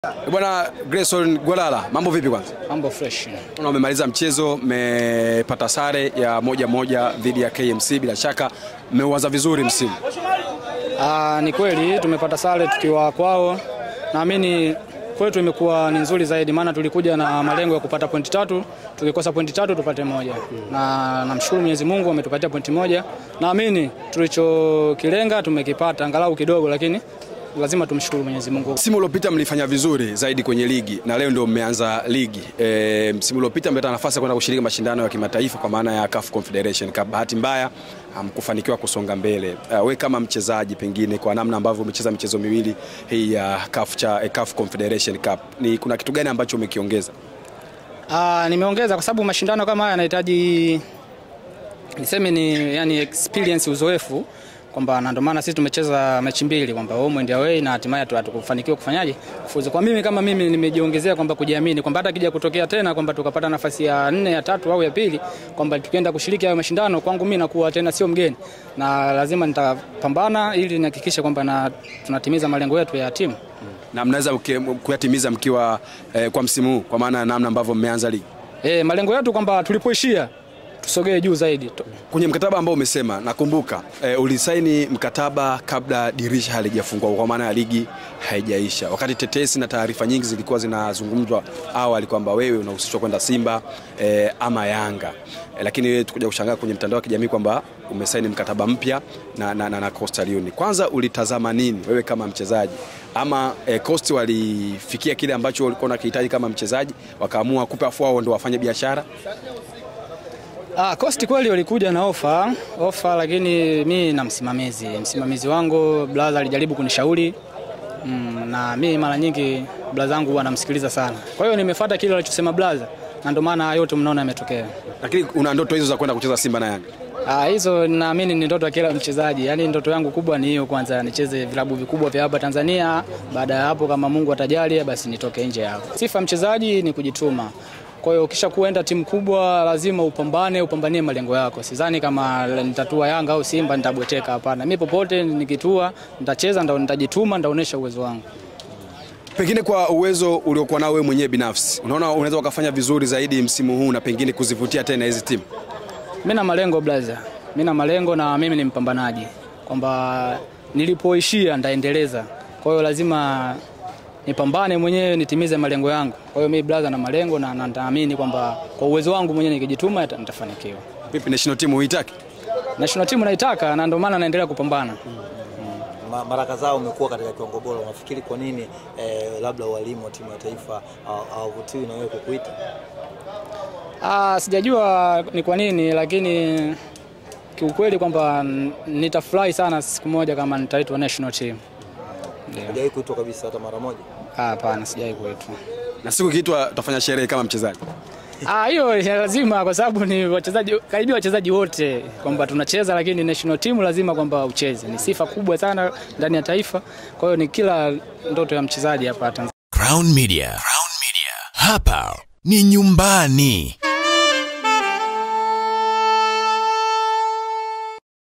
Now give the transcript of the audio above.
Bwana Grayson Gwalala, mambo vipi kwanza? Mambo fresh. Una umemaliza mchezo, mmepata sare ya moja moja dhidi ya KMC, bila shaka mmeuanza vizuri msimu. Ah, ni kweli tumepata sare tukiwa kwao. Naamini kwetu imekuwa ni nzuri zaidi, maana tulikuja na malengo ya kupata pointi tatu, tukikosa pointi tatu tupate moja, na namshukuru Mwenyezi Mungu ametupatia pointi moja. Naamini tulichokilenga tumekipata angalau kidogo, lakini lazima tumshukuru Mwenyezi Mungu. Msimu uliopita mlifanya vizuri zaidi kwenye ligi na leo ndio mmeanza ligi. E, msimu uliopita mmepata nafasi ya kwenda kushiriki mashindano ya kimataifa kwa maana ya CAF Confederation Cup. Bahati mbaya hamkufanikiwa kusonga mbele. Uh, we kama mchezaji pengine kwa namna ambavyo umecheza michezo miwili hii ya CAF cha eh, CAF Confederation Cup, ni kuna kitu gani ambacho umekiongeza? Ah, nimeongeza kwa sababu mashindano kama haya yanahitaji niseme ni yani experience, uzoefu kwamba na ndio maana sisi tumecheza mechi mbili kwamba home and away na hatimaye tu- hatukufanikiwa kufanyaje kufuzu. Kwa mimi kama mimi nimejiongezea kwamba kujiamini kwamba hata kija kutokea tena kwamba tukapata nafasi ya nne ya tatu au ya pili kwamba tukienda kushiriki hayo mashindano kwangu mimi nakuwa tena sio mgeni na lazima nitapambana ili nihakikishe kwamba na tunatimiza malengo yetu ya timu. Na mnaweza uke- kuyatimiza mkiwa eh, kwa msimu huu kwa maana ya namna ambavyo mmeanza ligi. Eh, malengo yetu kwamba tulipoishia tusogee juu zaidi. To- Kwenye mkataba ambao umesema, nakumbuka e, ulisaini mkataba kabla dirisha halijafungwa kwa maana ya ligi haijaisha, wakati tetesi na taarifa nyingi zilikuwa zinazungumzwa awali kwamba wewe unahusishwa kwenda Simba e, ama Yanga e, lakini wewe tukuja kushangaa kwenye mtandao wa kijamii kwamba umesaini mkataba mpya na, na, na, na Coastal Union. Kwanza ulitazama nini wewe kama mchezaji ama e, Coast walifikia kile ambacho ulikuwa unakihitaji kama mchezaji, wakaamua kupe afu wao ndio wafanye biashara? Ah, Coast kweli walikuja na ofa ofa, lakini mi na msimamizi msimamizi wangu brother alijaribu kunishauri mm, na mi mara nyingi brother wangu huwa namsikiliza sana, kwa hiyo nimefuata kile alichosema brother, na ndio maana haya yote mnaona yametokea. Lakini una ndoto hizo za kwenda kucheza Simba na Yanga? Ah, hizo naamini ni ndoto ya kila mchezaji, yaani ndoto yangu kubwa ni hiyo, kwanza nicheze vilabu vikubwa vya hapa Tanzania. Baada ya hapo, kama Mungu atajalia, basi nitoke nje hapo. Sifa ya mchezaji ni kujituma. Kwa hiyo ukisha kuenda timu kubwa lazima upambane, upambanie malengo yako. Sidhani kama nitatua Yanga au Simba nitabweteka, hapana. Mimi popote nikitua, nitacheza, ndo nitajituma, nitaonesha uwezo wangu. Pengine kwa uwezo uliokuwa nao wewe mwenyewe binafsi, unaona unaweza ukafanya vizuri zaidi msimu huu na pengine kuzivutia tena hizi timu? Mimi na malengo blaza, mimi na malengo na mimi ni mpambanaji, kwamba nilipoishia ndaendeleza. Kwa hiyo lazima nipambane mwenyewe nitimize malengo yangu. Kwa hiyo mimi blaza na malengo na na nitaamini kwamba kwa uwezo wangu mwenyewe nikijituma nita- nitafanikiwa. Vipi national team huitaki? National team naitaka na ndio maana naendelea kupambana. Ma- mara kadhaa umekuwa katika kiwango bora, unafikiri kwa nini eh, labda walimu wa timu ya taifa hawa- hawavutiwi na wewe kukuita? Ah, sijajua ni kwa nini lakini kiukweli kwamba n- nitafurahi sana siku moja kama nitaitwa national team. Ndio. Hujawahi kuitwa kabisa hata mara moja? Ah, Hapana, sijawahi kuitwa. Na siku ikiitwa tutafanya sherehe kama mchezaji. Ah, hiyo ni lazima kwa sababu ni wachezaji karibia wachezaji wote kwamba tunacheza, lakini national team lazima kwamba ucheze. Ni sifa kubwa sana ndani ya taifa. Kwa hiyo ni kila ndoto ya mchezaji hapa Tanzania. Crown Media. Crown Media. Hapa ni nyumbani.